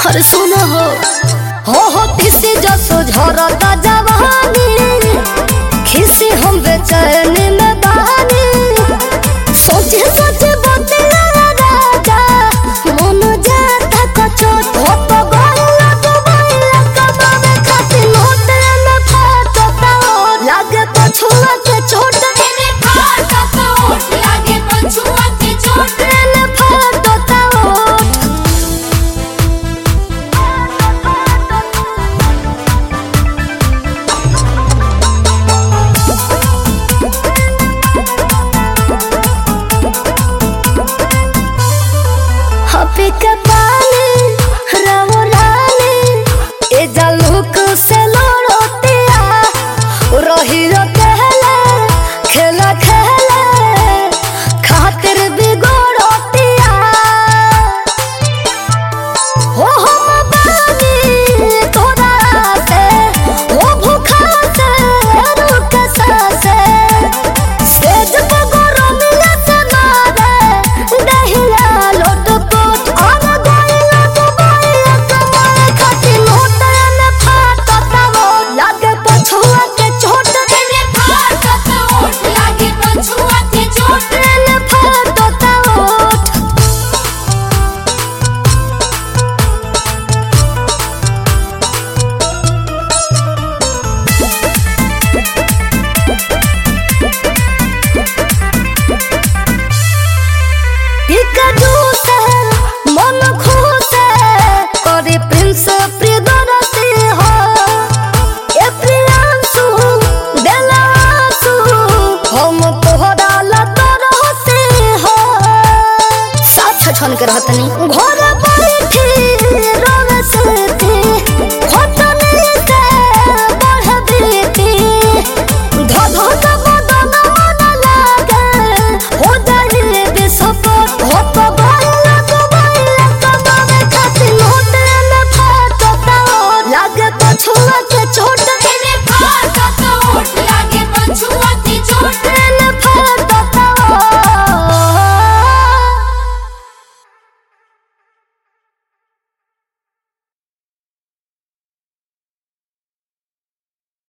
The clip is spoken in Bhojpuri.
अरे सुनो हो हो हो तिसी जसो झरता जवानी खिसी हम बेचैन में बहानी सोचे सोचे बदला राजा मन जाता कचो हो तो गइला तो गइला कमावे खातिर नोट में फाटता लागे पछुआ के चोट तेरे फाटा कोट लागे पछुआ के चोट में फाटता ओठ हपी के पानी रहो रानी ए जालुक से लड़ोतिया रही रो कहले खेला खेले खातिर बिगड़ोतिया हो हो बानी तोरा से हो भूखा से रुक से सेज पगरो मिले से मारे दहिया लोट पोट और गइला तो गइला कमाए खातिर नोट में फाटता वो लागे पछुआ के चोट तेरे फाटा कोट लागे पछुआ के चोट में फाटता ओठ टिकटू से मन खुश करे प्रिंस प्रियदर्शी हो ए प्रियांशु बेलासु हम तोहरा लतर से हो साथ छन के रहतनी घर बैठी